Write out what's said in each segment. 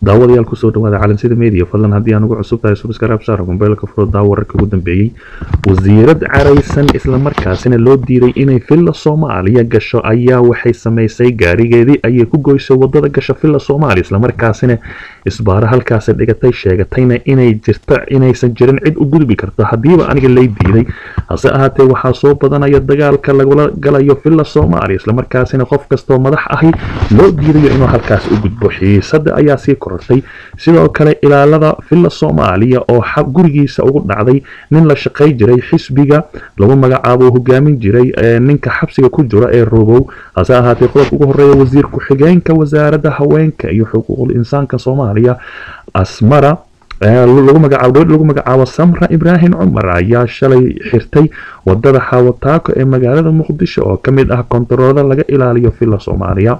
daawadayaal kusoo dhawaada calansida media fadlan haddii aan ugu cusub tahay subscribe saar mobaylka furo daawo wararka ugu dambeeyey wasiirad caraysan islamarkaasina loo diiday inay villa soomaaliya gasho ayaa waxay samaysay gaarigeedii ayay ku goysay wadada gasho villa soomaaliya islamarkaasina isbaaro halkaasi dhigatay sheegatayna inay jirta inaysan jirin cid u gudbi karta haddiiba aniga lay diiday hase ahaatee waxaa soo badanaya dagaalka lagula galayo villa soomaaliya islamarkaasina qof kastoo madax ahi loo diidayo inuu halkaas u gudbo xiisada ayaa sii korortay sidoo kale ilaalada villa soomaaliya oo gurigiisa ugu dhacday nin la shaqay jiray xisbiga lagu magacaabo hogaamin jiray ninka xabsiga ku jira ee robow hase ahaatee qodobka ugu horeeya wasiir ku-xigeenka wasaaradda haweenka iyo xuquuqul insaanka soomaaliya asmara lagu magacaabo samra ibraahim cumar ayaa shalay xirtay wadada xawataako ee magaalada muqdisho oo ka mid ah kontaroolada laga ilaaliyo villa soomaaliya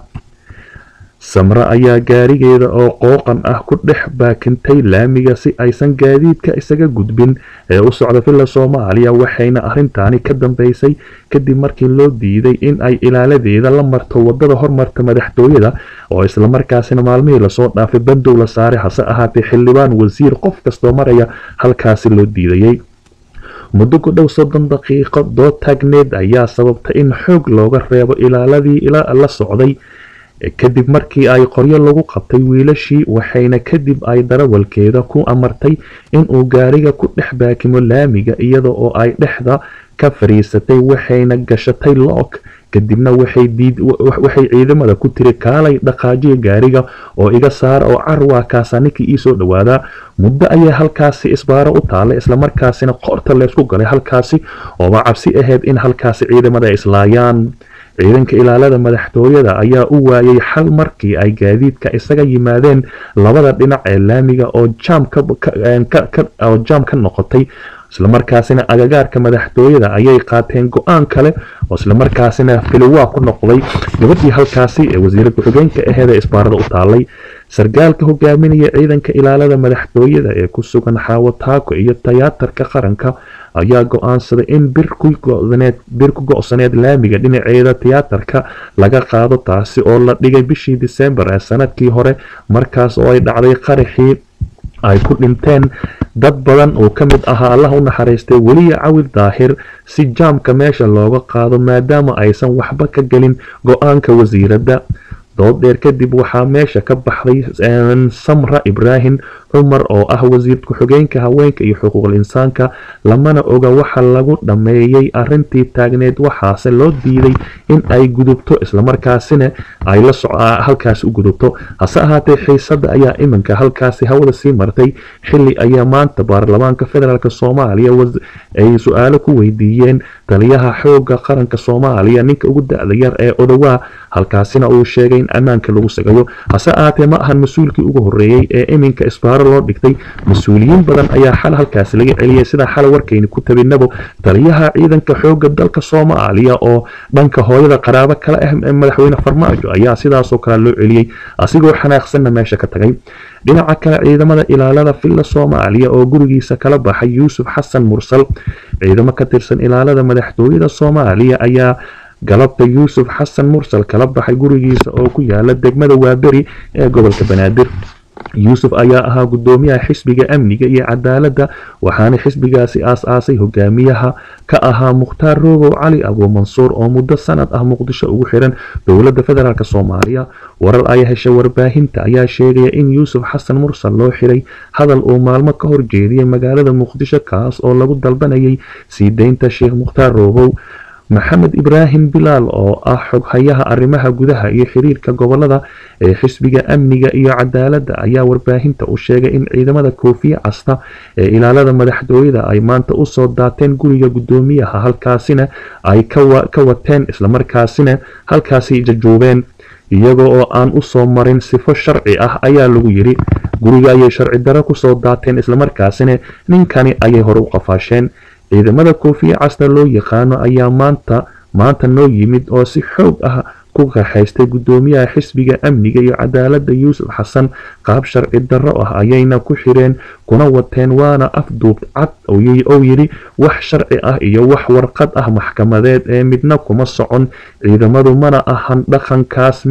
samre ayaa gaarigeeda oo qooqan ah ku dhex baakintay laamiga si aysan gaadiidka isaga gudbin ee u socda villa soomaaliya waxayna arrintaani ka dambeysay kadib markii loo diiday in ay ilaaladeeda la marto wadada hormarta madaxtooyada oo islamarkaasina maalmihii lasoo dhaafay bandow la saaray hase ahaatee xildhibaan wasiir qof kastoo maraya halkaasi loo diidayay muddo ku dhow soddon daqiiqo dood taagneed ayaa sababtay in xoog looga reebo ilaaladii la socday kadib markii ay qoryo lagu qabtay wiilashii waxayna kadib ay darawalkeeda ku amartay inuu gaariga ku dhex baakimo laamiga iyada oo ay dhexda ka fariisatay waxayna gashatay look kadibna waxay ciidamada ku tiri kaalay dhaqaajiya gaariga oo iga saara oo carwaa kaasa ninkii iisoo dhawaadaa muddo ayay halkaasi isbaaro u taalay islamarkaasina qoorta leysku galay halkaasi ooba cabsi ahayd in halkaasi ciidamada ay islaayaan ciidanka ilaalada madaxtooyada ayaa u waayay xal markii ay gaadiidka isaga yimaadeen labada dhinac ee laamiga oo jaam ka noqotay islamarkaasina agagaarka madaxtooyada ayay qaateen go-aan kale oo islamarkaasina filiwaa ku noqday gabadhii halkaasi ee wasiira ku-xigeenka aheed ee isbaarada u taalay sargaalka hogaaminaya ciidanka ilaalada madaxtooyada ee ku sugan xaawataako iyo tiyaatarka qaranka ayaa go-aansaday in bir ku go-saneed laamiga dhinaceeda tiyaatarka laga qaado taasi oo la dhigay bishii disembar ee sanadkii hore markaas oo ay dhacday qaraxii ay ku dhinteen dad badan oo ka mid ahaa allah u naxariistay weliya cawil daahir si jaamka meesha looga qaado maadaama aysan waxba ka gelin go-aanka wasiiradda dood dheer kadib waxaa meesha ka baxday samra ibraahim cumar oo ah wasiir ku-xigeenka haweenka iyo xuquuqul insaanka lamana oga waxa lagu dhammeeyey arintii taagneed waxaase loo diiday in ay gudubto islamarkaasina ay halkaasi u gudubto hase ahaatee xiisada ayaa iminka halkaasi hawada sii martay xili ayaa maanta baarlamaanka federaalk soomaaliya ay su-aalo ku weydiiyeen taliyaha xooga qaranka soomaaliya ninka ugu da-da yar ee odowaa halkaasina uu sheegay in ammaanka lagu sagayo hase ahaatee ma ahan mas-uulkii ugu horeeyey ee iminka isbaaro loo dhigtay mas-uuliyiin badan ayaa xal halkaasi laga celiyay sida xal warkayni ku tabinabo taliyaha ciidanka xooga dalka soomaaliya oo dhanka hooyada qaraabo kale ah ee madaxweyne farmaajo ayaa sidaasoo kale loo celiyey asigoo xanaaqsanna meesha ka tagay dhinaca kale ciidamada ilaalada villa soomaaliya oo gurigiisa kala baxay yuusuf xasan mursal ciidamo ka tirsan ilaalada madaxtooyada soomaaliya ayaa galabta yuusuf xasan mursal kala baxay gurigiisa oo ku yaala degmada waaberi ee gobolka banaadir yuusuf ayaa ahaa gudoomiyaha xisbiga amniga iyo cadaaladda waxaana xisbigaasi aas-aasay hogaamiyaha ka ahaa mukhtaar roogow cali abu mansuur oo muddo sanad ah muqdisho ugu xiran dowladda federaalk soomaaliya warar ay heshay warbaahinta ayaa sheegaya in yuusuf xasan mursal loo xiray hadal uu maalmo ka horjeediyay magaalada muqdisho kaas oo lagu dalbanayay sii deynta sheekh mukhtaar roogow maxamed ibraahim bilaal oo ah xoghayaha arrimaha gudaha iyo xiriirka gobolada ee xisbiga amniga iyo cadaaladda ayaa warbaahinta u sheegay in ciidamada koofiye casta ee ilaalada madaxtooyada ay maanta usoo daateen guriga gudoomiyaha halkaasina ay ka wateen islamarkaasina halkaasi jajuubeen iyaga oo aan usoo marin sifo sharci ah ayaa lagu yiri guriga ayay sharci daro kusoo daateen islamarkaasina ninkani ayay hore u qafaasheen ciidamada koofiye casna loo yaqaano ayaa maanta maanta noo yimid oo si xoog ah ku kaxaystay gudoomiyaha xisbiga amniga iyo cadaaladda yuusuf xasan qaab sharci darro ah ayayna ku xireen kuna wateen waana afduub cad ou yidhi wax sharci ah iyo wax warqad ah maxkamadeed ee midna kuma socon ciidamadu mana ahan dhaqankaas mid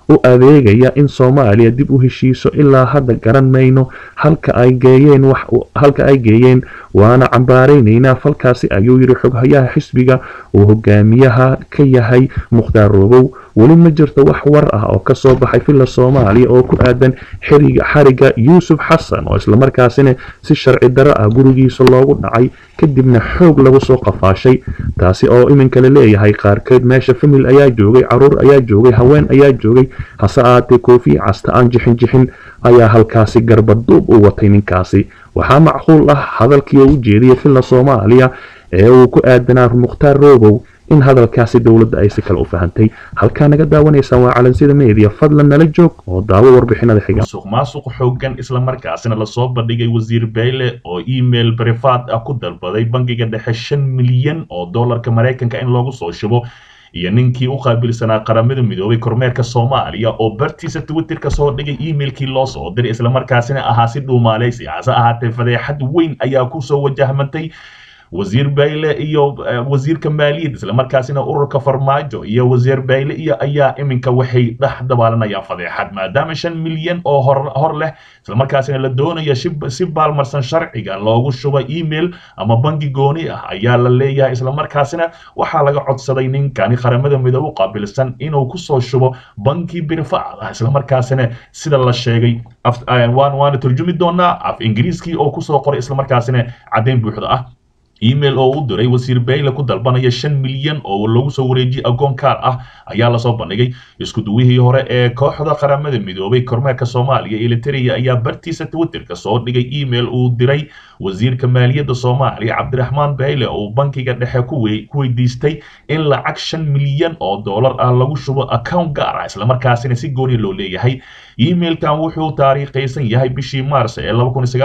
u adeegaya in soomaaliya dib u heshiiso ilaa hadda garan mayno halka ay geeyeen halka ay geeyeen waana cambaaraynaynaa falkaasi ayuu yidhi xoghayaha xisbiga uu hogaamiyaha ka yahay mukhtaar roobow weli ma jirto wax war ah oo kasoo baxay villa soomaaliya oo ku aadan xariga yuusuf xasan oo islamarkaasina si sharci daro ah gurigiisa loogu dhacay kadibna xoog lagu soo qafaashay taasi oo iminka la leeyahay qaarkeed meesha famil ayaa joogay caruur ayaa joogay haween ayaa joogay hase ahaatee koofiya casta aan jixin jixin ayaa halkaasi garbaduub u watay ninkaasi waxaa macquul ah hadalkii u jeediyay villa soomaaliya ee uu ku aadanaa mukhtaar roobow in hadalkaasi dowladda ay si kale u fahantay halkaa naga daawanaysaan waa calansida media fadlan nala joog oo daawo warbixinada xiga musuq maasuq xoogan islamarkaasina lasoo bandhigay wasiir beyle oo email brifaad ah ku dalbaday bangiga dhexe shan milyan oo dollarka maraykanka in loogu soo shubo iyo ninkii u qaabilsanaa qaramada midoobay kormeerka soomaaliya oo bartiisa twitterka soo dhigay emailkii loo soo diray islamarkaasina ahaa si dhuumaaleysi hase ahaatee fadeexad weyn ayaa kusoo wajahmantay wasiir bayle iyo wasiirka maaliyadda islamarkaasina ururka farmaajo iyo wasiir bayle iyo ayaa iminka waxay dhex dabaalanayaan fadeexad maadaama shan milyan oo hor leh islamarkaasina la doonaya si baalmarsan sharciga loogu shuba email ama bangi gooni ah ayaa la leeyahay islamarkaasina waxaa laga codsaday ninkani qaramada midoobe qaabilsan inuu kusoo shubo banki birfaad ah islamarkaasina sida la sheegay waana turjumi doonaa af ingiriiskii oo kusoo qoray islamarkaasina caddayn buuxda ah email oo u diray wasiir bayle ku dalbanaya shan milyan oo lagu soo wareejiyay agoon kaar ah ayaa lasoo bandhigay isku duwihii hore ee kooxda qaramada midoobay kormeerka soomaaliya eliteria ayaa bartiisa twitterka soo dhigay email uu diray wasiirka maaliyadda soomaaliya cabdiraxmaan bayle oo bankiga dhexe ku weydiistay in lacag shan milyan oo dollar ah lagu shubo account gaar ah islamarkaasina si gooni loo leeyahay emailkan wuxuu taariikhaysan yahay bishii maars ee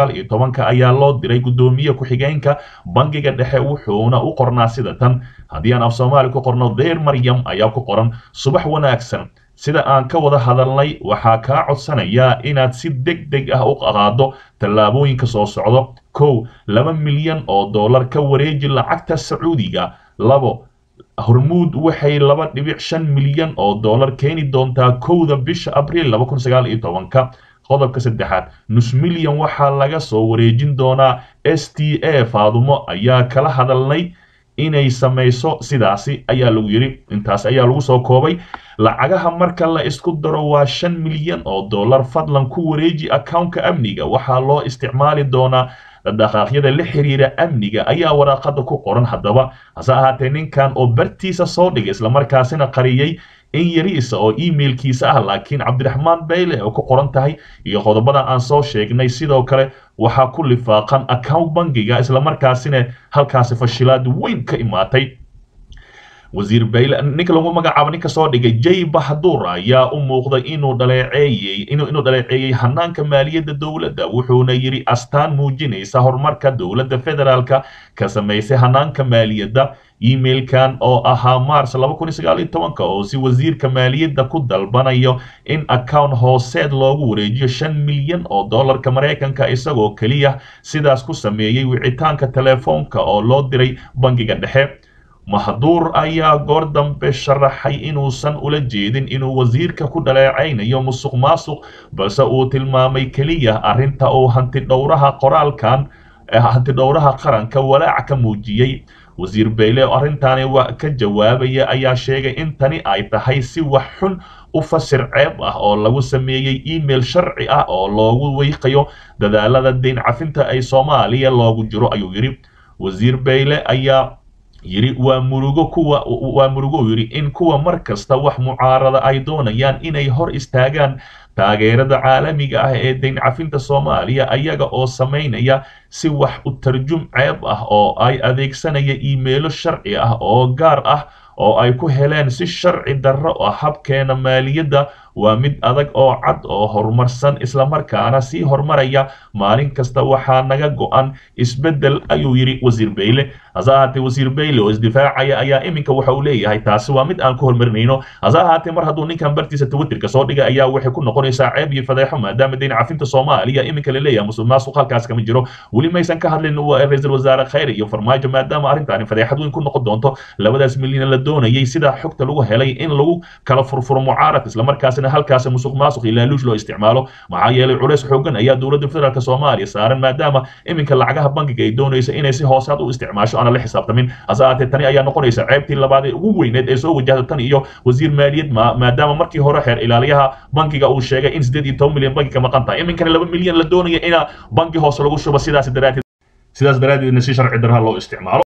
ka ayaa loo diray guddoomiye ku-xigeenka bangiga dhexe wuxuuna u qornaa sida tan haddii aan af soomaali ku qorno deer maryam ayaa ku qoran subax wanaagsan sida aan ka wada hadalnay waxaa kaa codsanayaa inaad si deg deg ah u qaado tallaabooyinka soo socdo kow laba milyan oo dollar ka wareeji lacagta sacuudiga labo hormuud waxay laba dhibic shan milyan oo dollar keeni doontaa kowda bisha abriil ka qodobka saddexaad nus milyan waxaa laga soo wareejin doonaa s t a faadumo ayaa kala hadalnay inay samayso sidaasi ayaa lagu yidhi intaas ayaa lagu soo koobay lacagaha marka la isku daro waa shan milyan oo dollar fadlan ku wareeji accountka amniga waxaa loo isticmaali doonaa dhaqaaqyada la xiriira amniga ayaa waraaqada ku qoran haddaba hase ahaatee ninkan oo bartiisa soo dhigay islamarkaasina qariyey in yariisa oo emailkiisa ah laakiin cabdiraxmaan bayle oo ku qoran tahay iyo qodobadan aan soo sheegnay sidoo kale waxaa ku lifaaqan account bangiga islamarkaasina halkaasi fashilaad weyn ka imaatay wasiir bayle ninka lagu magacaabo ninka soo dhigay jay bahdur ayaa u muuqday inuu dhaleeceeyey inuu dhaleeceeyey hanaanka maaliyadda dowladda wuxuuna yidhi astaan muujinaysa horumarka dowladda federaalka ka samaysay hanaanka maaliyadda emailkan oo ahaa mars oo si wasiirka maaliyadda ku dalbanayo in account hooseed loogu wareejiyo shan milyan oo dollarka maraykanka isagoo keliya sidaas ku sameeyey wicitaanka telefoonka oo loo diray bangiga dhexe mahduur ayaa goor dambe sharaxay inuusan ula jeedin inuu wasiirka ku dhaleecaynayo musuq maasuq balse uu tilmaamay keliya arrinta uu hantidhowraha qoraalkan hantidhowraha qaranka walaac ka muujiyey wasiir bayle oo arrintaani ka jawaabaya ayaa sheegay in tani ay tahay si wax xun u fasir ceeb ah oo lagu sameeyey email sharci ah oo loogu weyqayo dadaalada deyn cafinta ay soomaaliya loogu jiro ayuu yidhi wasiir bayle ayaa yidhi waa murugo kuwa waa murugo yidhi in kuwa mar kasta wax mucaarada ay doonayaan inay hor istaagaan taageerada caalamiga ah ee deyn cafinta soomaaliya ayaga oo samaynaya si wax u tarjum ceeb ah oo ay adeegsanaya iimeelo sharci ah oo gaar ah oo ay ku heleen si sharci darro ah habkeena maaliyadda waa mid adag oo cad oo horumarsan islamarkaana sii horumaraya maalin kasta waxaa naga go-an isbeddel ayuu yidhi wasiir bayle hase ahaatee wasiir bayle oo isdifaacaya ayaa iminka waxa uu leeyahay taasi waa mid aan ku horumarinayno hase ahaatee mar hadduu ninkan bartiisa twitterka soo dhigay ayaa waxay ku noqonaysaa ceeb iyo fadeexo maadaama deyn cafinta soomaaliya iminka la leeyahay musuq maasuq halkaas kama jiro weli maysan ka hadlin ra-iisul wasaare khayre iyo farmaajo maadaama arrintaani fadeexad weyn ku noqon doonto labadaas milyan la doonayay sida xogta lagu helay in lagu kala furfuro mucaarad islamarkaas islamarkaasina halkaas musuq maasuq iyo laaluush loo isticmaalo maxaa yeelay culays xoogan ayaa dowladda federaalk soomaaliya saaran maadaama iminka lacagaha bankiga ay doonaysa inay si hoosaad u isticmaasho aana la xisaabtamin hase ahaatee tani ayaa noqonaysa ceebtii labaad ee ugu weyneed ee soo wajahda tan iyo wasiir maaliyad maadaama markii hore xeer ilaaliyaha bankiga uu sheegay in sideed iyo toban milyan banki ka maqan tahay iminkana laba milyan la doonaya ina banki hoose lagu shubo sidaas daraateed sidaas daraadeedna si sharci darha loo isticmaalo